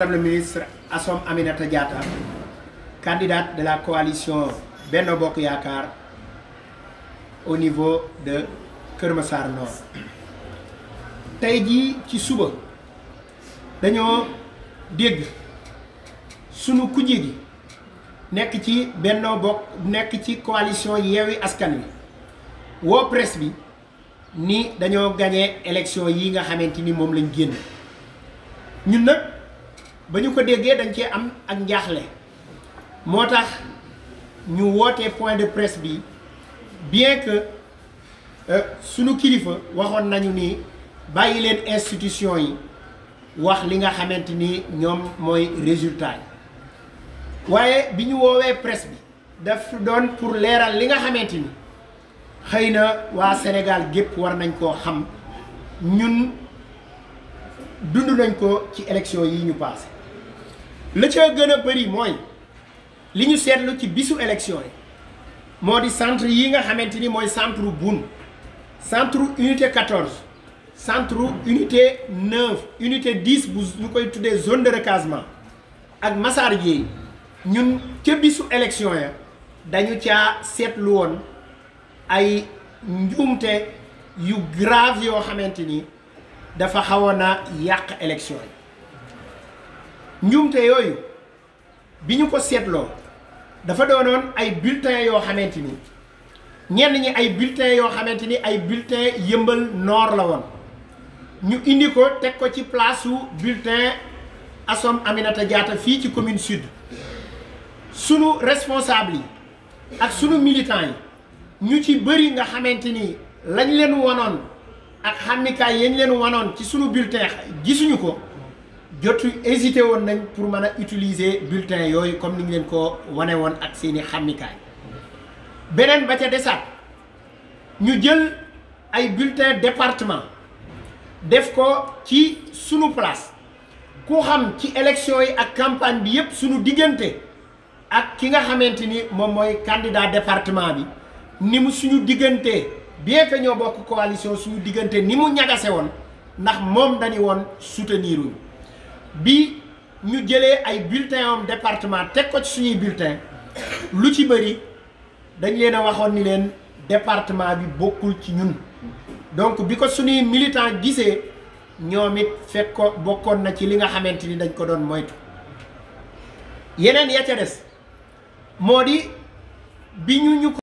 le ministre Assom Aminata Diatta candidate de la coalition Benno Bokk Yaakaar au niveau de Kër Massar Nord tey jii ci suba dañoo dégg sunu kujje gi nekk ci Benno Bokk nekk ci coalition Yewwi Askan Wi woo presse bi ni dañoo gagné élection yi nga xamante ni moom lañ génn ñun nag ba ñu ko déggee dañ cee am ak njaaxle moo tax ñu woote point de presse bi bien que sunu kilifa waxoon nañu ni bàyyi leen institution yi wax li nga xamante ni ñoom mooy résultat yi waaye bi ñu woowee presse bi daf doon pour leeral li nga xamante ni xëy na waa Sénégal gépp war nañ koo xam ñun dund nañ ko ci élection yi ñu passé la ca gën a bëri mooy li ñu seetlu ci bisu élection yi moo di centre yi nga xamante ni mooy centre Boune centre unité 14 centre unité 9 unité 10 bu ñu koy tuddee zone de recasement ak Massar Dieye ñun ca bisu élection ya dañu caa seetlu woon ay njuumte yu grave yoo xamante ni dafa xawoon a yàq élection yi njuumte yooyu bi ñu ko seetloo dafa doonoon ay bulletins yoo xamante ni ñenn ñi ay bulletins yoo xamante ni ay bulletins yëmbal nord la woon ñu indi ko teg ko ci place su bulletin Assom Aminata Diatta fii ci commune sud sunu responsable yi ak sunu militants yi ñu ci bëri nga xamante ni lañ leen wanoon ak xàmmikaay yañ leen wanoon ci sunu bulletin gisuñu ko jotu hésité woon nañ pour mën a utiliser bulletin yooyu comme ni ñu leen ko wane woon ak seeni xàmmikaay beneen ba ca desaat ñu jël ay bulletin département def ko ci sunu place ku xam ci élection yi ak campagne bi yépp sunu diggante ak ki nga xamante ni moom mooy candidat département bi ni mu suñu diggante bien que ñoo bokk coalition suñu diggante ni mu ñagase woon ndax moom dañu woon soutenir uñu bi ñu jëlee ay bulletin am département teg ko ci suñuy bulletin lu ci bëri dañ leen a waxoon ni leen département bi bokkul ci ñun donc bi ko suñuy militant gisee ñoom it fekk ko bokkoon na ci li nga xamante ni dañ ko doon moytu yeneen ya ca des moo di bi ñu ñu